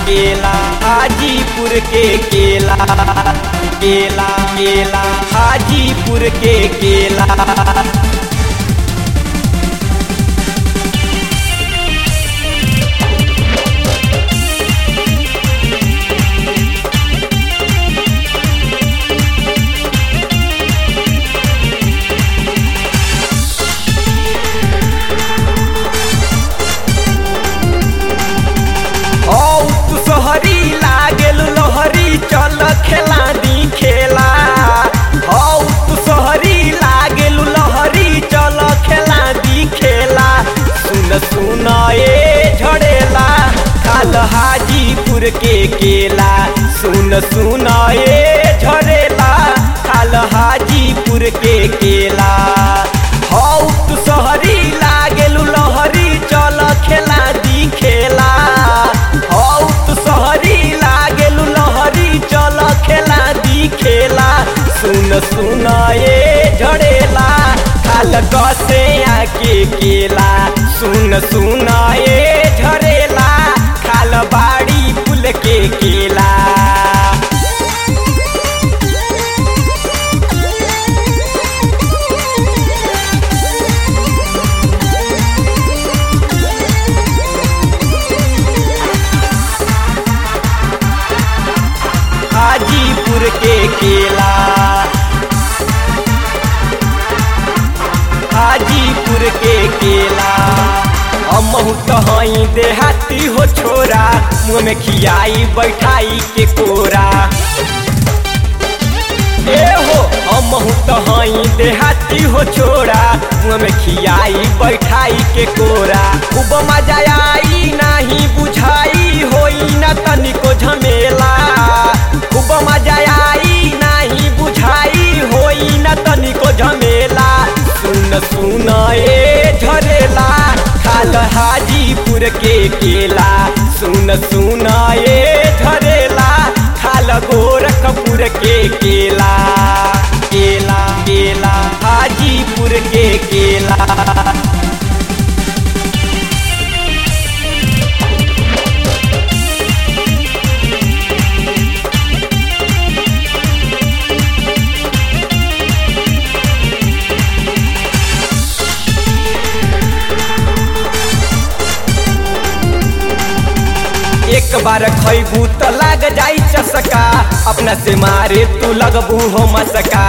केला हाजीपुर के केला केला केला हाजीपुर के केला औ तू सोहरी लागेल लोहरी चल खेला दी खेला औ तू सोहरी लागेल लोहरी चल खेला दी खेला सुन सुन ए झड़ेला काल हाजीपुर के केला सुन सुन ए झड़ेला काल हाजीपुर के केला हौ तू सोहरी लागेल लोहरी चल खेला दी खेला हौ तू सोहरी लागेल लोहरी चल खेला दी खेला सुन सुन ए झड़ेला खाल कसे आके केला सुन सुन ए झड़ेला खाल बाड़ी पुल के केला हाजीपुर के केला हाजीपुर के केला अमहू तहई देहाती हो छोरा मुँह में खियाई बैठाई के कोरा ए हो अमहू तहई देहाती हो छोरा मुँह में खियाई बैठाई के कोरा खूब मजा आई नाही बुझाई होई ना तनिको झमेला खूब मजा आई नाही बुझाई होई ना तनिको झमेला सुन सुन ए झरेला खाल हाजीपुर के केला सुन सुन ए झरेला खाल गोरखपुर के केला केला केला हाजीपुर के केला एक बार खैबू तो लग जाई चसका अपना से मारे तू लगबू हो मसका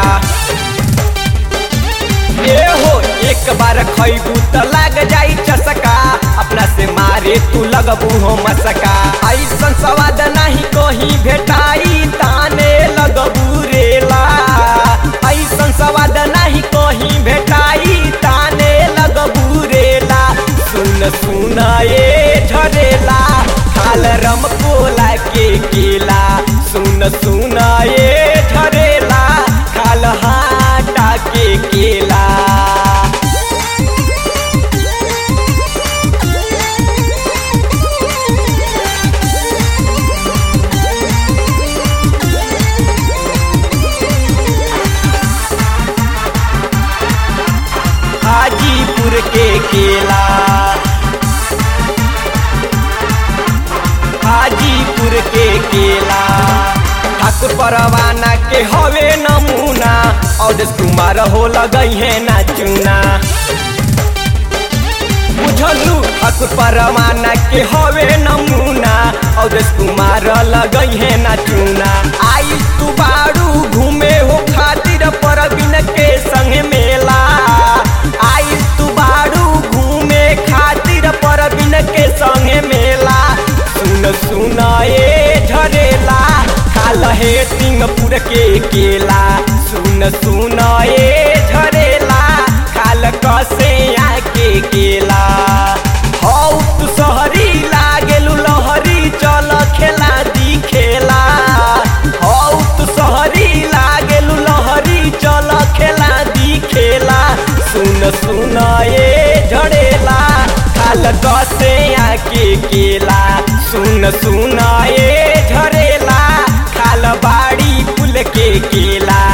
ए हो एक बार खैबू तो लग जाई चसका अपना से मारे तू लगबू हो मसका ऐसन स्वाद नहीं कहीं भेटाई ताने लगबू रेला ऐसन स्वाद नहीं कहीं भेटाई ताने लगबू रेला सुन सुन ए झरेला खाल रम कोला के केला सुन सुन ए झरेला खाल हाटा के केला हाजीपुर के केला हाजीपुर के केला ठाकुर परवाना के हवे नमूना अवधेश कुमार हो लगई है ना चूना बुझलू ठाकुर परवाना के हवे नमूना अवधेश कुमार लगई है ना चूना आई तू बाड़ू घूमे हो खातिर परबिन के संग मेला आई तू बाड़ू घूमे खातिर परबिन के संग मेला सुन सुन ए झरेला खाल हे सिंहपुर के केला सुन सुन ए झरेला खाल कसे आके केला हौ तू सहरी लागेलु लहरी चल खेला दी खेला हौ तू सहरी लागेलु लहरी चल खेला दी खेला सुन सुन ए झड़ेला खाल कसे आके केला सुन सुन ए झरेला खाल बाड़ी पुल के केला